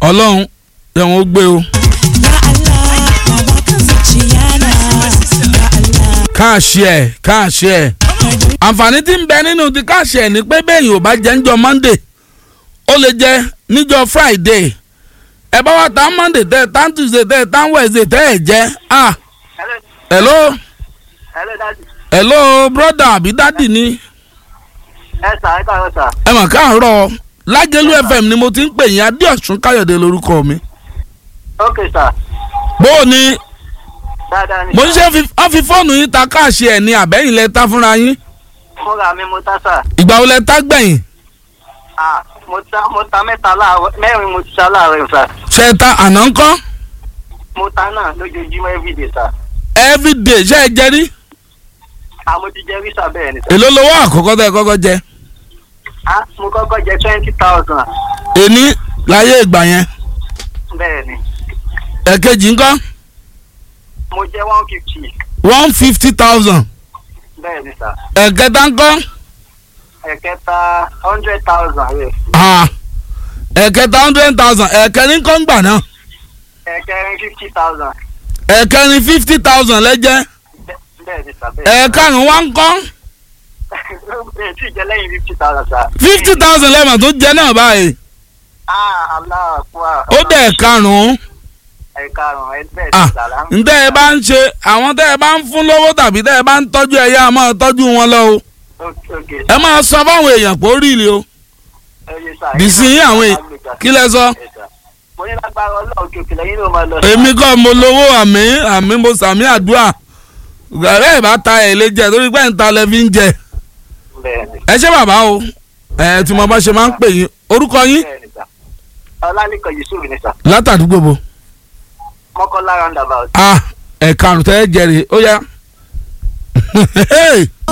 ọlọ́run ẹ̀wọ̀n ó gbé o. káàṣì ẹ̀ káàṣì ẹ̀ àǹfààní tí ń bẹ nínú ti káàṣì ẹ̀ ni pé bẹ́ẹ̀ ò bá jẹ́ níjọ́ monday ó lè jẹ́ níjọ́ friday ẹ bá wá tá monday tẹ́ ẹ tá tuesday tẹ́ ẹ tá wednesday tẹ́ ẹ jẹ́ ah hello hello dadi. hello brother àbí dádì ni ẹ sà ẹ káàárọ̀ sà. ẹ mọ̀ káàárọ̀ lágẹ̀lú fm ni mo ti ń pè yín adéọ̀sùn káyọ̀dé lórúkọ mi ok sà. bó o ní dáadáa ni. mo ń ṣe fi- wọ́n fi fóònù yín ta káàṣì ẹ̀ ní àbẹ́yìn lẹ ta fúnra yín fúnra mi mo ta sà. ìgbà wo lẹ ta gbẹ̀yìn ah mo ta mo ta mẹ́ta láàárọ̀ mẹ́rin mo ti ta láàárọ̀ sà. ṣe é ta àná ńkọ́ mo ta náà lójoojúmọ́ everyday sà. everyday ṣe é jẹ rí ah mo ti jẹ rí sà bẹ́ẹ̀ ni sà. èló lowó àkọ́kọ́ tẹ́ ẹ kọ́kọ́ jẹ ah mo kọ́kọ́ jẹ twenty thousand èní láyé ìgbà yẹn bẹ́ẹ̀ ni. ẹ̀kejì ńkọ́ mo jẹ one fifty one fifty thousand bẹ́ẹ̀ ni sà. ẹ̀kẹta ńkọ́ ẹ̀kẹta hundred thousand rẹ̀. ah ẹ̀kẹta hundred thousand ẹ̀kẹrin ńkọ́ ńgbà náà ẹ̀kẹrin fifty thousand ẹ̀kẹrin fifty thousand lẹ́jẹ́ bẹ́ẹ̀ ni sà bẹ́ẹ̀. ẹ̀karùn wá ńkọ́ ẹ̀ tí ì jẹ lẹ́yìn fifty thousand sà. fifty thousand lẹ́mọ̀ tó jẹ náà báyìí ah aláwọ̀ kúrò. ó dẹ̀ ẹ̀karùn ẹ̀karùn ẹ̀ bẹ́ẹ̀ ah ni sà. ntẹ́ ẹ bá ń ṣe àwọn tẹ́ ẹ bá ń fún lówó tàbí tẹ́ ẹ bá ń tọ́jú ẹ yá máa tọ́jú wọn lọ o ok ok ẹ máa sọ fáwọn èèyàn pé ó rí ilé o bìsí yín àwọn èèyàn kí lẹ sọ mo ní lágbára ọlọ́run kí òkèlè yín ló máa lọ. èmi kọ́ mo lówó àmì àmì mo sàmì àdúrà gàrẹ́ ẹ̀ bá ta ẹ̀ lè jẹ torí pé ń ta lẹ fi ń jẹ bẹ́ẹ̀ni ẹ ṣé bàbá o ẹ tí mo bá ṣe máa ń pè yín orúkọ yín bẹ́ẹ̀ni sà ọlálẹ́kọ̀ yusuf ni sà látàdúgbò bo mọ́kànlá roundabout. ah ẹ̀karùn tẹ́ ẹ jẹrìí ó yá